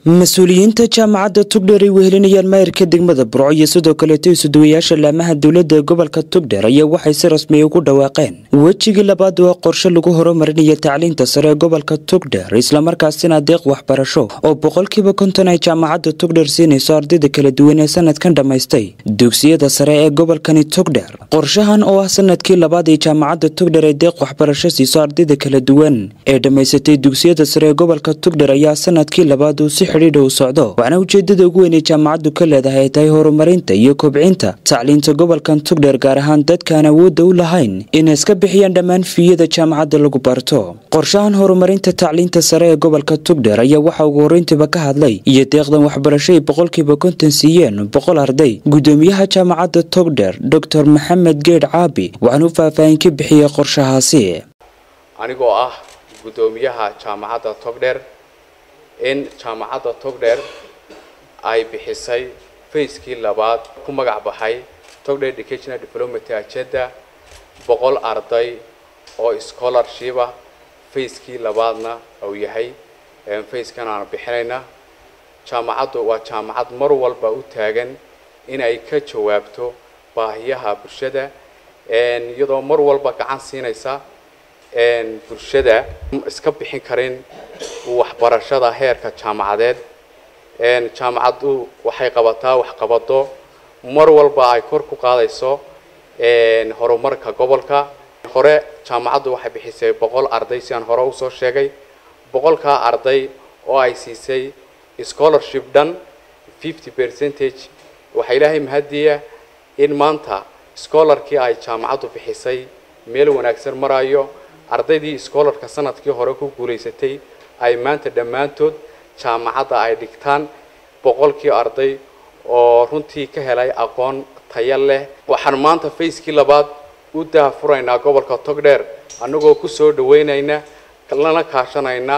mas-uuliyiinta jaamacadda tugdheer ay wehelinayaan maayirka degmada burco iyo sidoo kaleeto isuduwayaasha laamaha dowladda gobolka tugdheer ayaa waxay si rasmiya ugu dhawaaqeen wejigii labaad waa qorshe lagu horumarinayo tacliinta sare ee gobolka tugdheer islamarkaasina deeq waxbarasho oo boqolkiiba konton ay jaamacadda tugdheer siinayso ardayda kala duwan ee sanadkan dhammaystay dugsiyada sare ee gobolkani tugdheer qorshahan oo ah sanadkii labaad ee jaamacadda tugdheer ay deeq waxbarasho siiso ardayda kala duwan ee dhammaysatay dugsiyada sare ee gobolka tugdheer ayaa sanadkii labaad uu si xidhiidha u socdo waxaana ujeedada ugu weyn ee jaamacaddu ka leedahay ay tahay horumarinta iyo kobcinta tacliinta gobolkan tugdheer gaar ahaan dadkaan awoodda u lahayn inay iska bixiyaan dhammaan fiiyada jaamacadda lagu barto qorshahan horumarinta tacliinta sare ee gobolka tugdheer ayaa waxaa ugu horreyntiiba ka hadlay iyo deeqdan waxbarasho ay boqolkiiba konton siiyeen boqol arday gudoomiyaha jaamacadda tugdheer doctor maxamed geedh caabi waxaana u faahfaahin ka bixiyey qorshahaasi anigoo ah gudoomiyaha jaamacadda togdheer in jaamacadda togdheer ay bixisay fayskii labaad ku magac baxay togdheer educational development agenda boqol arday oo scholarship ah fayskii labaadna uu yahay fayskan aan bixinayna jaamacaddu waa jaamacad mar walba u taagan in ay ka jawaabto baahiyaha bulshada iyadoo mar walba gacan siinaysa bulshada iska bixin karin waxbarashada heerka jaamacadeed jaamacaddu waxay qabataa waxqabado mar walba ay kor ku qaadayso horumarka gobolka hore jaamacaddu waxay bixisay boqol arday si aan hore usoo sheegay boqolkaa arday oo ay siisay scholarship dhan fifty percentage waxaa ilaahay mahadiya in maanta scholarkii ay jaamacaddu bixisay meel wanaagsan marayo ardaydii scholarka sanadkii hore ku guulaysatay ay maanta dhammaantood jaamacadda ay dhigtaan boqolkii arday oo runtii ka helay aqoon taya leh waxaan maanta fayskii labaad u daahfuraynaa gobolka togdheer annagoo ku soo dhaweynayna lana kaashanayna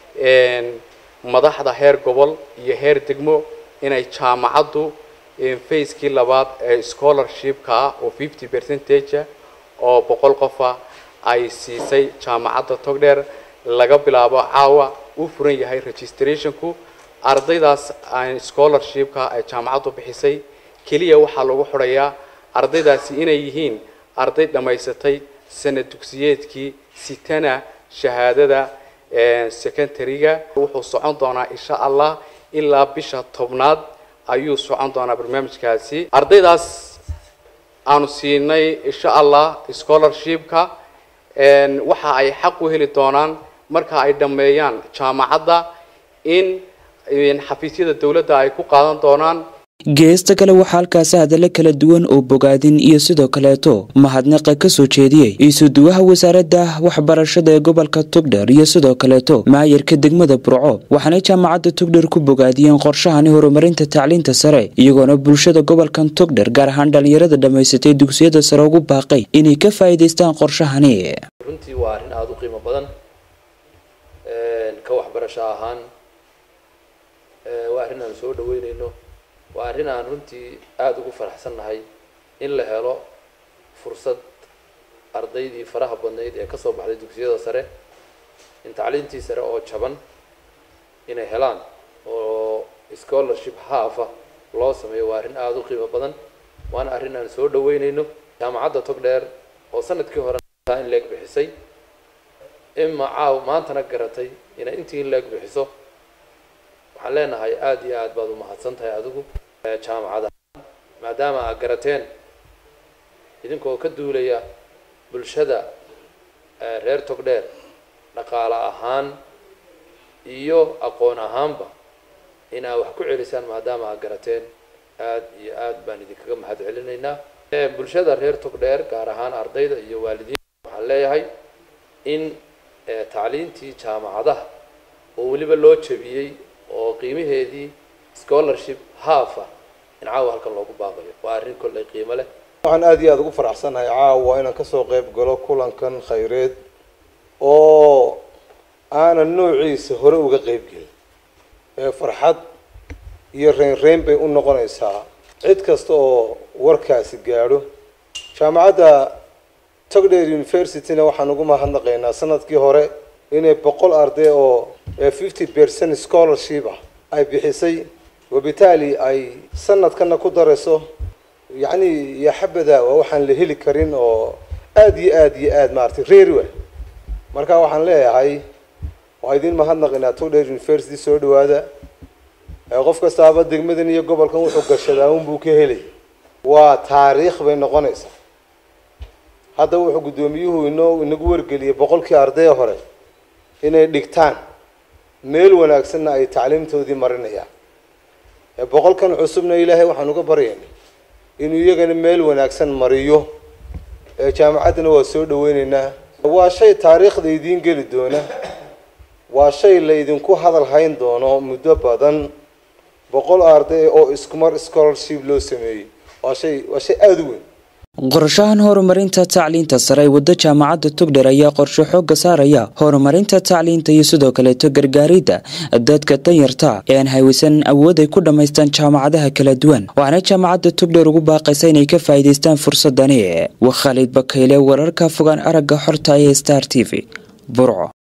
madaxda heer gobol iyo heer degmo inay jaamacaddu fayskii labaad ee scholarshipka ah oo fifty percentage oo boqol qofa ay siisay jaamacadda togdheer laga bilaabo caawa u furan yahay registrationku ardaydaas scholarshipka ay jaamacaddu bixisay keliya waxaa lagu xidhayaa ardaydaasi inay yihiin arday dhammaysatay sanad dugsiyeedkii sitana shahaadada secondary-ga wuxuu socon doonaa insha allah ilaa bisha tobnaad ayuu socon doonaa barnaamijkaasi ardaydaas aanu siinay insha allah scholarshipka waxa ay xaq u heli doonaan marka ay dhammeeyaan jaamacadda in xafiisyada dowladda ay ku qaadan doonaan geesta kale waxaa halkaasi hadallo kala duwan oo bogaadin iyo sidoo kaleeto mahadnaqa ka soo jeediyey isuduwaha wasaaradda waxbarashada ee gobolka tugdheer iyo sidoo kaleeto maayarka degmada burco waxaanay jaamacadda tugdheer ku bogaadiyeen qorshahani horumarinta tacliinta sare iyagoona bulshada gobolkan tugdheer gaar ahaan dhallinyarada dhammaysatay dugsiyada sare ugu baaqay inay ka faa'iidaystaan qorshahani runtii waa arrin aada u qiimo badan ka waxbarasho ahaan waa arrin aan soo dhaweynayno waa arrin aan runtii aada ugu faraxsannahay in la helo fursad ardaydii faraha badnayd ee kasoo baxday dugsiyada sare in tacliintii sare oo jaban inay helaan oo scholarship haafa loo sameeyo waa arrin aada u qiimo badan waana arrin aan soo dhaweynayno jaamacadda togdheer oo sanadkii hore in leeg bixisay ima caaw maantana garatay inay intii in leeg bixiso waxaan leenahay aada iyo aad baad umahadsan tahay adigu jaamacada maadaama aad garateen idinkoo ka duulaya bulshada reer togdheer dhaqaale ahaan iyo aqoon ahaanba in aad wax ku celisaan maadaama aad garateen aada iyo aad baan idinkaga mahad celinaynaa bulshada reer togdheer gaar ahaan ardayda iyo waalidiin waxaan leeyahay in tacliintii jaamacadaha oo weliba loo jabiyey oo qiimaheedii scholarship haafa in caawa halkan loogu baaqayo waa arrin kolley qiimo leh waxaan aada iyo aada ugu faraxsanahay caawa inaan kasoo qeyb galo kulankan khayreed oo aanan noociisa hore uga qeyb gelin ee farxad iyo reynreyn bay u noqonaysaa cid kasta oo warkaasi gaadho jaamacadda togdheer universityna waxaan ugu mahadnaqaynaa sanadkii hore inay boqol arday oo fifty percent scholarship ah ay bixisay wabitaali ay sanadkana ku darayso yacni iyo xabada waa waxaan la heli karin oo aada iyo aada iyo aada maaragtay reeri wa marka waxaan leeyahay waa idin mahadnaqinaa togdher university soo dhawaada qof kastaaba degmadan iyo gobolkan wuxuu gashadaa unbuu ka helay waa taariikh bay noqonaysaa hadda wuxuu guddoomiyuhu inoo inagu wargeliyay boqolkii ardaya hore inay dhigtaan meel wanaagsanna ay tacliimtoodii marinayaan boqolkan cusubna ilaahay waxaan uga baryaynay inuu iyagana meel wanaagsan mariyo jaamacaddana waa soo dhaweyneynaa waa shay taariikhda idiin geli doona waa shay laydinku hadal hayn doono muddo badan boqol arday oo iskumar scholarship loo sameeyey waa shay waa shay aada u weyn qorshahan horumarinta tacliinta sare ee waddo jaamacadda tugdher ayaa qorshe xooga saaraya horumarinta tacliinta iyo sidoo kaleeto gargaaridda dadka danyarta ee aan haywisan awood ay ku dhammaystaan jaamacadaha kala duwan waxaana jaamacadda tugdher ugu baaqaysa inay ka faa'iidaystaan fursadani waa khaalid bakayle wararka fogaan aragga xorta ee star t v burco